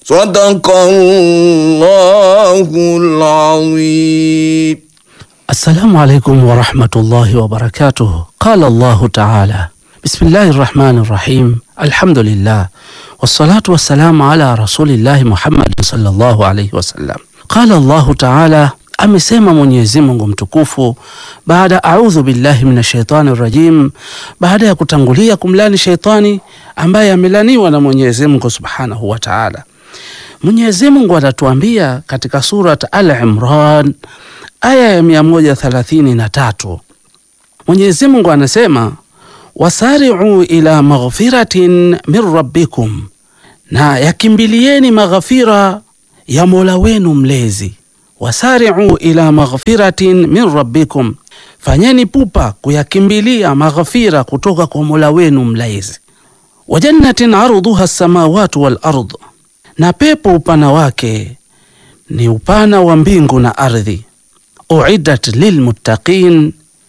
صدق الله العظيم Assalamu alaikum warahmatullahi wabarakatuh. Qala Allahu taala bismillahi rrahmani rrahim alhamdulillah wassalatu wassalamu ala rasulillahi Muhammadin sallallahu alaihi wasallam. Qala Allahu taala, amesema Mwenyezi Mungu mtukufu baada audhu billahi minash shaitani rrajim, baada ya kutangulia kumlani sheitani ambaye amelaniwa na Mwenyezi Mungu subhanahu wa taala. Mwenyezi Mungu anatuambia katika Surat Al-Imran aya ya mia moja thelathini na tatu Mwenyezi Mungu anasema wasari'u ila maghfiratin min rabbikum, na yakimbilieni maghfira ya Mola wenu mlezi. Wasari'u ila maghfiratin min rabbikum, fanyeni pupa kuyakimbilia maghfira kutoka kwa Mola wenu mlezi. Wa jannatin arduha samawati wal ard, na pepo upana wake ni upana wa mbingu na ardhi uiddat lilmuttaqin,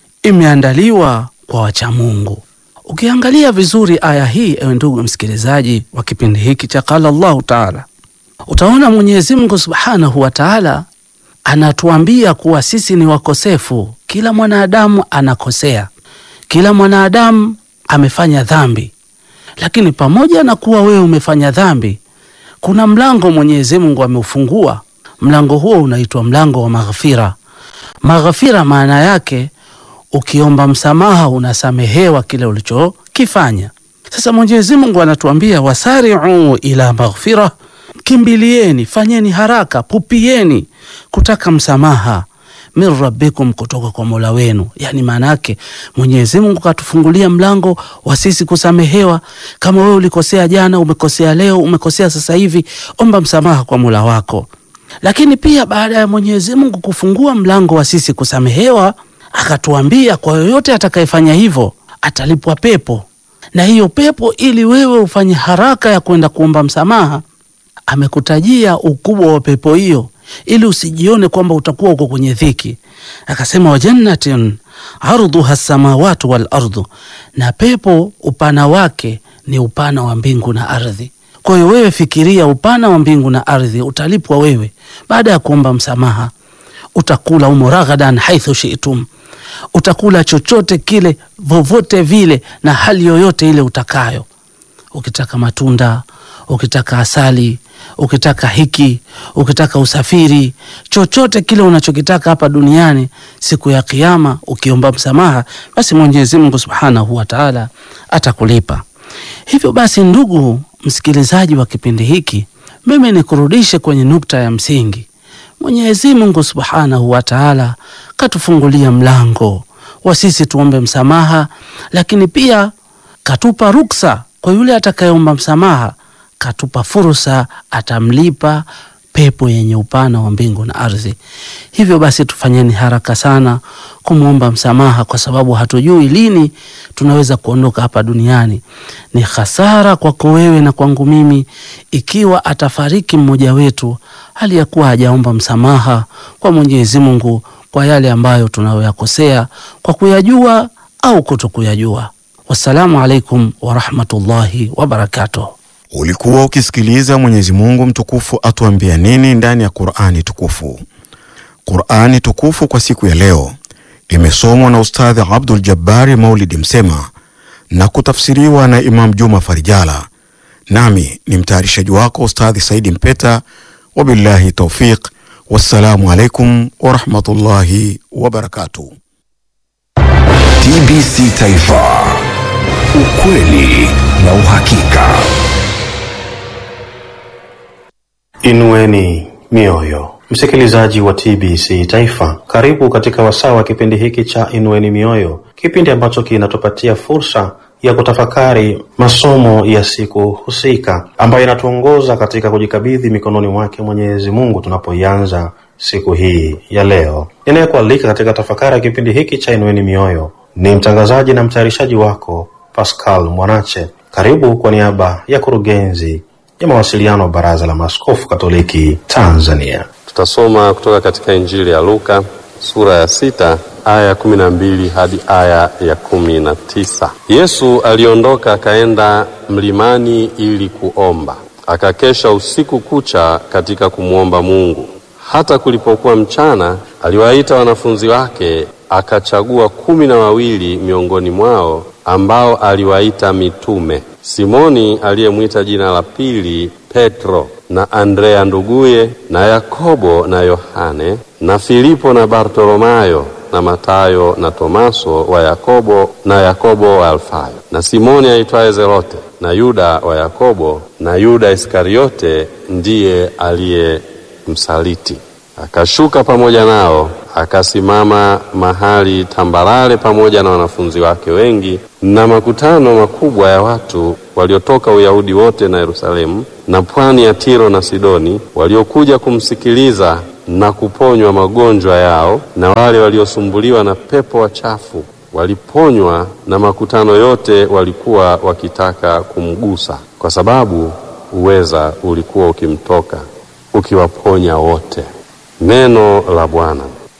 imeandaliwa kwa wachamungu. Ukiangalia vizuri aya hii, ewe ndugu msikilizaji wa kipindi hiki cha Qala Allahu Taala, utaona Mwenyezi Mungu Subhanahu wa Taala anatuambia kuwa sisi ni wakosefu. Kila mwanadamu anakosea, kila mwanadamu amefanya dhambi, lakini pamoja na kuwa wewe umefanya dhambi, kuna mlango Mwenyezi Mungu ameufungua. Mlango huo unaitwa mlango wa maghfira. Maghfira maana yake ukiomba msamaha unasamehewa kile ulichokifanya. Sasa Mwenyezi Mungu anatuambia wasari'u ila maghfira, kimbilieni, fanyeni haraka, pupieni kutaka msamaha min rabbikum, kutoka kwa Mola wenu. Yani maana yake Mwenyezi Mungu katufungulia mlango wa sisi kusamehewa. Kama wewe ulikosea jana, umekosea leo, umekosea sasa hivi, omba msamaha kwa Mola wako lakini pia baada ya Mwenyezi Mungu kufungua mlango wa sisi kusamehewa, akatuambia kwa yoyote atakayefanya hivyo atalipwa pepo, na hiyo pepo, ili wewe ufanye haraka ya kwenda kuomba msamaha, amekutajia ukubwa wa pepo hiyo, ili usijione kwamba utakuwa uko kwenye dhiki. Akasema wa jannatin ardhuha samawatu wal ardu, na pepo upana wake ni upana wa mbingu na ardhi. Kwa hiyo wewe fikiria upana wa mbingu na ardhi, utalipwa wewe baada ya kuomba msamaha. Utakula umo raghadan haithu shi'tum, utakula chochote kile vovote vile na hali yoyote ile utakayo. Ukitaka matunda, ukitaka asali, ukitaka hiki, ukitaka usafiri, chochote kile unachokitaka hapa duniani, siku ya Kiyama ukiomba msamaha, basi Mwenyezi Mungu Subhanahu wa Ta'ala atakulipa. Hivyo basi, ndugu msikilizaji wa kipindi hiki, mimi nikurudishe kwenye nukta ya msingi. Mwenyezi Mungu Subhanahu wa Ta'ala katufungulia mlango wa sisi tuombe msamaha, lakini pia katupa ruksa kwa yule atakayeomba msamaha, katupa fursa, atamlipa pepo yenye upana wa mbingu na ardhi. Hivyo basi tufanyeni haraka sana kumwomba msamaha, kwa sababu hatujui lini tunaweza kuondoka hapa duniani. Ni hasara kwako wewe na kwangu mimi ikiwa atafariki mmoja wetu hali ya kuwa hajaomba msamaha kwa Mwenyezi Mungu kwa yale ambayo tunayoyakosea kwa kuyajua au kutokuyajua. Wassalamu alaikum warahmatullahi wabarakatuh. Ulikuwa ukisikiliza Mwenyezi Mungu mtukufu atuambia nini ndani ya Qur'ani tukufu. Qur'ani tukufu kwa siku ya leo imesomwa na Ustadhi Abdul Jabbari Maulidi Msema na kutafsiriwa na Imam Juma Farijala, nami ni mtayarishaji wako Ustadhi Saidi Mpeta. Wabillahi taufiq, wassalamu alaikum warahmatullahi wabarakatuh. TBC Taifa, ukweli na uhakika. Inueni mioyo, msikilizaji wa TBC Taifa, karibu katika wasaa wa kipindi hiki cha Inueni Mioyo, kipindi ambacho kinatupatia fursa ya kutafakari masomo ya siku husika ambayo inatuongoza katika kujikabidhi mikononi mwake Mwenyezi Mungu tunapoianza siku hii ya leo. Ninayekualika katika tafakari ya kipindi hiki cha Inueni Mioyo ni mtangazaji na mtayarishaji wako Pascal Mwanache. Karibu kwa niaba ya kurugenzi ya mawasiliano wa Baraza la Maaskofu Katoliki Tanzania. Tutasoma kutoka katika Injili ya Luka sura ya sita aya ya kumi na mbili hadi aya ya kumi na tisa. Yesu aliondoka akaenda mlimani ili kuomba. akakesha usiku kucha katika kumwomba Mungu. Hata kulipokuwa mchana, aliwaita wanafunzi wake, akachagua kumi na wawili miongoni mwao, ambao aliwaita mitume: Simoni aliyemwita jina la pili Petro, na Andrea nduguye, na Yakobo na Yohane, na Filipo na Bartolomayo na Matayo na Tomaso wa Yakobo na Yakobo wa Alfayo, na Simoni aitwaye Zelote, na Yuda wa Yakobo, na Yuda Iskariote ndiye aliyemsaliti. Akashuka pamoja nao, akasimama mahali tambarare pamoja na wanafunzi wake wengi na makutano makubwa ya watu waliotoka Uyahudi wote na Yerusalemu na pwani ya Tiro na Sidoni, waliokuja kumsikiliza na kuponywa magonjwa yao. Na wale waliosumbuliwa na pepo wachafu waliponywa, na makutano yote walikuwa wakitaka kumgusa, kwa sababu uweza ulikuwa ukimtoka ukiwaponya wote. Neno la Bwana.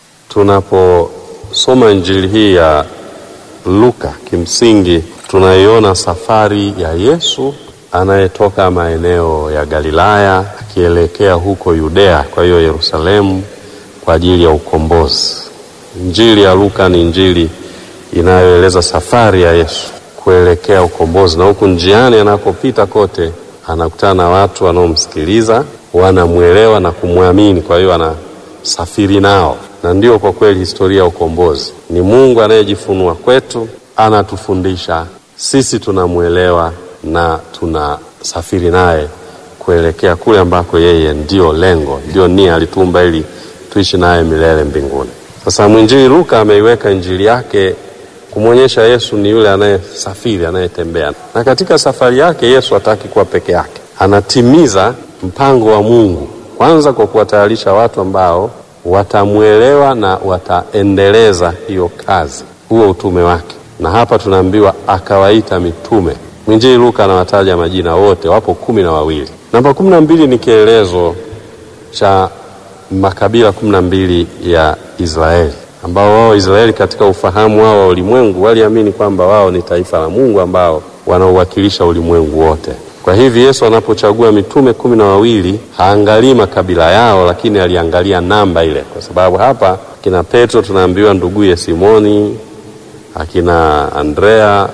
Tunaposoma injili hii ya Luka, kimsingi tunaiona safari ya Yesu anayetoka maeneo ya Galilaya akielekea huko Yudea, kwa hiyo Yerusalemu, kwa ajili ya ukombozi. Injili ya Luka ni injili inayoeleza safari ya Yesu kuelekea ukombozi, na huku njiani anakopita kote anakutana na watu wanaomsikiliza, wanamwelewa na kumwamini, kwa hiyo anasafiri nao. Na ndio kwa kweli historia ya ukombozi ni Mungu anayejifunua kwetu, anatufundisha sisi, tunamwelewa na tunasafiri naye kuelekea kule ambako yeye ndio lengo, ndio nia, alituumba ili tuishi naye milele mbinguni. Sasa mwinjili Luka ameiweka injili yake kumwonyesha Yesu ni yule anayesafiri, anayetembea, na katika safari yake Yesu hataki kuwa peke yake, anatimiza mpango wa Mungu kwanza kwa kuwatayarisha watu ambao watamwelewa na wataendeleza hiyo kazi, huo utume wake. Na hapa tunaambiwa akawaita mitume. Mwinjili Luka anawataja majina wote, wapo kumi na wawili. Namba kumi na mbili ni kielezo cha makabila kumi na mbili ya Israeli ambao wao Israeli katika ufahamu wao wa ulimwengu waliamini kwamba wao ni taifa la Mungu ambao wanaowakilisha ulimwengu wote. Kwa hivi Yesu anapochagua mitume kumi na wawili haangalii makabila yao, lakini aliangalia namba ile, kwa sababu hapa akina Petro tunaambiwa nduguye Simoni, akina Andrea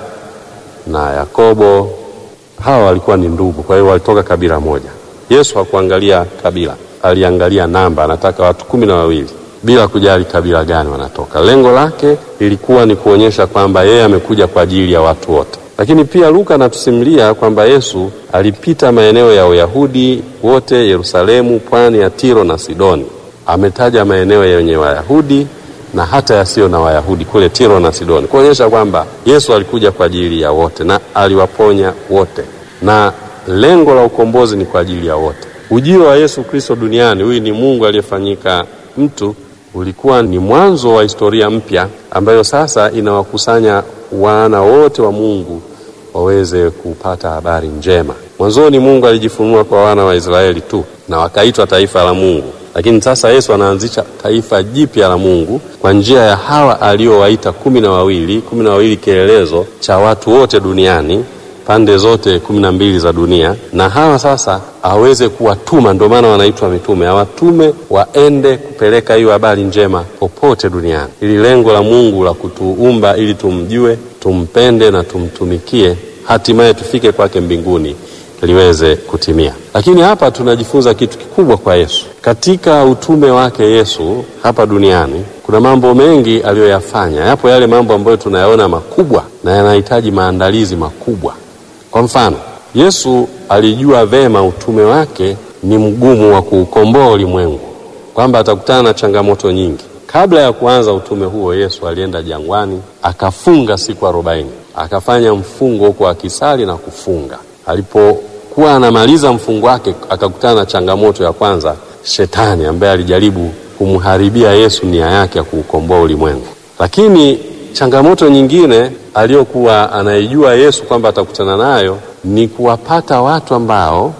na Yakobo, hawa walikuwa ni ndugu, kwa hiyo walitoka kabila moja. Yesu hakuangalia kabila, aliangalia namba, anataka watu kumi na wawili bila kujali kabila gani wanatoka. Lengo lake lilikuwa ni kuonyesha kwamba yeye amekuja kwa ajili ya watu wote. Lakini pia Luka anatusimulia kwamba Yesu alipita maeneo ya Uyahudi wote, Yerusalemu, pwani ya Tiro na Sidoni. Ametaja maeneo yenye Wayahudi na hata yasiyo na Wayahudi kule Tiro na Sidoni, kuonyesha kwamba Yesu alikuja kwa ajili ya wote na aliwaponya wote, na lengo la ukombozi ni kwa ajili ya wote. Ujio wa Yesu Kristo duniani, huyu ni Mungu aliyefanyika mtu ulikuwa ni mwanzo wa historia mpya ambayo sasa inawakusanya wana wote wa Mungu waweze kupata habari njema. Mwanzoni Mungu alijifunua kwa wana wa Israeli tu na wakaitwa taifa la Mungu, lakini sasa Yesu anaanzisha taifa jipya la Mungu kwa njia ya hawa aliowaita kumi na wawili. Kumi na wawili kielelezo cha watu wote duniani pande zote kumi na mbili za dunia, na hawa sasa aweze kuwatuma. Ndio maana wanaitwa mitume, awatume waende kupeleka hiyo habari njema popote duniani, ili lengo la Mungu la kutuumba ili tumjue, tumpende na tumtumikie, hatimaye tufike kwake mbinguni liweze kutimia. Lakini hapa tunajifunza kitu kikubwa kwa Yesu katika utume wake. Yesu hapa duniani kuna mambo mengi aliyoyafanya. Yapo yale mambo ambayo tunayaona makubwa na yanahitaji maandalizi makubwa. Kwa mfano, Yesu alijua vema utume wake ni mgumu wa kuukomboa ulimwengu, kwamba atakutana na changamoto nyingi. Kabla ya kuanza utume huo, Yesu alienda jangwani akafunga siku arobaini, akafanya mfungo huko akisali na kufunga. Alipokuwa anamaliza mfungo wake, akakutana na changamoto ya kwanza, Shetani ambaye alijaribu kumharibia Yesu nia yake ya kuukomboa ulimwengu. Lakini changamoto nyingine aliyokuwa anaijua Yesu kwamba atakutana nayo ni kuwapata watu ambao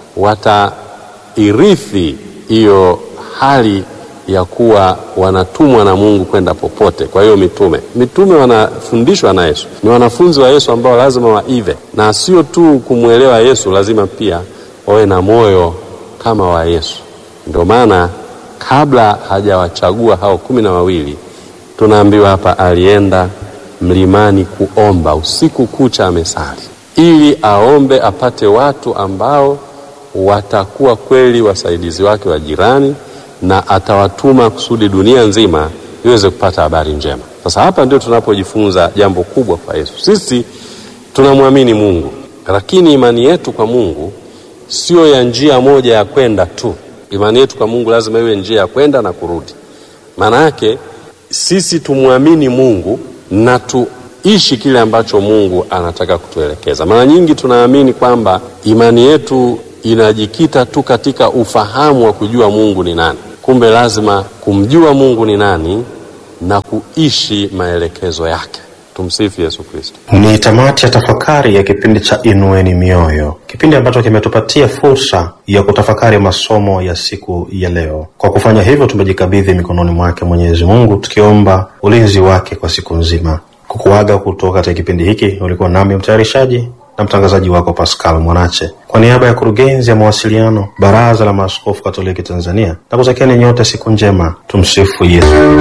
watairithi hiyo hali ya kuwa wanatumwa na Mungu kwenda popote. Kwa hiyo mitume, mitume wanafundishwa na Yesu, ni wanafunzi wa Yesu ambao lazima waive, na sio tu kumwelewa Yesu, lazima pia wawe na moyo kama wa Yesu. Ndio maana kabla hajawachagua hao kumi na wawili tunaambiwa hapa alienda mlimani kuomba usiku kucha, amesali ili aombe apate watu ambao watakuwa kweli wasaidizi wake wa jirani, na atawatuma kusudi dunia nzima iweze kupata habari njema. Sasa hapa ndio tunapojifunza jambo kubwa kwa Yesu. Sisi tunamwamini Mungu, lakini imani yetu kwa Mungu sio ya njia moja ya kwenda tu. Imani yetu kwa Mungu lazima iwe njia ya kwenda na kurudi. Maana yake sisi tumwamini Mungu na tuishi kile ambacho Mungu anataka kutuelekeza. Mara nyingi tunaamini kwamba imani yetu inajikita tu katika ufahamu wa kujua Mungu ni nani. Kumbe lazima kumjua Mungu ni nani na kuishi maelekezo yake. Tumsifu Yesu Kristo. Ni tamati ya tafakari ya kipindi cha Inueni Mioyo, kipindi ambacho kimetupatia fursa ya kutafakari masomo ya siku ya leo. Kwa kufanya hivyo, tumejikabidhi mikononi mwake Mwenyezi Mungu, tukiomba ulinzi wake kwa siku nzima. Kukuaga kutoka katika kipindi hiki, ulikuwa nami mtayarishaji na mtangazaji wako Pascal Mwanache, kwa niaba ya kurugenzi ya mawasiliano Baraza la Maaskofu Katoliki Tanzania, na kutakieni nyote siku njema. Tumsifu Yesu.